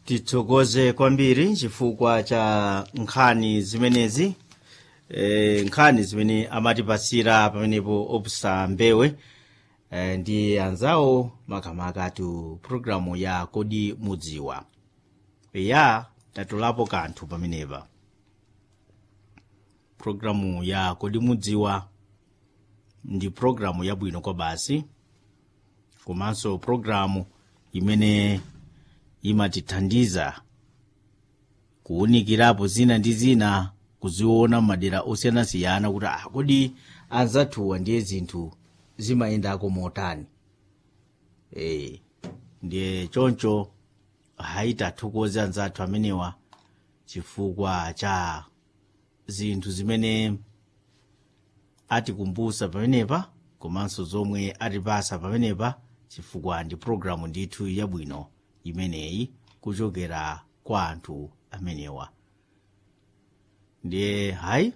tithokoze kwambiri chifukwa cha nkhani zimenezi e, nkhani zimene amatipasira pamenepo opusa mbewe e, ndi anzawo makamaka tu programu ya kodi mudziwa ya tatulapo kanthu pamenepa programu ya kodi mudziwa ndi programu yabwino kwa basi komanso programu imene imatithandiza kuwunikirapo zina ndi zina kuziona madera osiyanasiyana kuti ah, kodi anzathuwa ndiye zinthu zimayendako motani e, ndiye choncho hayi tathokoze anzathu amenewa chifukwa cha zinthu zimene atikumbusa pamenepa komanso zomwe atipasa pamenepa chifukwa ndi programu ndithu yabwino imeneyi kuchokera kwa anthu amenewa ndiye hayi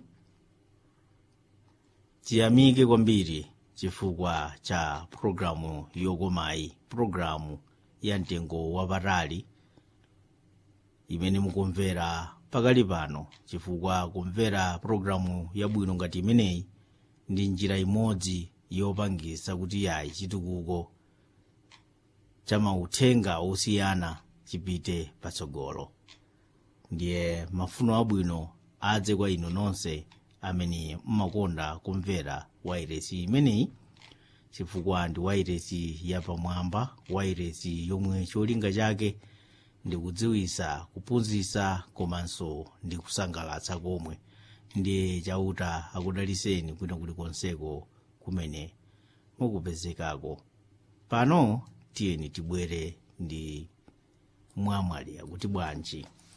tiyamike kwambiri chifukwa cha programu yokomayi programu ya mtengo wapatali imene mukumvera pakali pano chifukwa kumvera programu yabwino ngati imeneyi ndi njira imodzi yopangisa kuti yayi chitukuko cha mauthenga osiyana chipite patsogolo ndiye mafuno abwino adze kwa inu nonse amene mmakonda kumvera wairesi imeneyi chifukwa ndi wairesi yapamwamba wairesi yomwe cholinga chake ndi kudziwisa kuphunzitsa komanso ndi kusangalatsa komwe ndiye chauta akudaliseni kwina kulikonseko kumene mukupezekako pano tiyeni tibwere ndi mwamwali akuti bwanji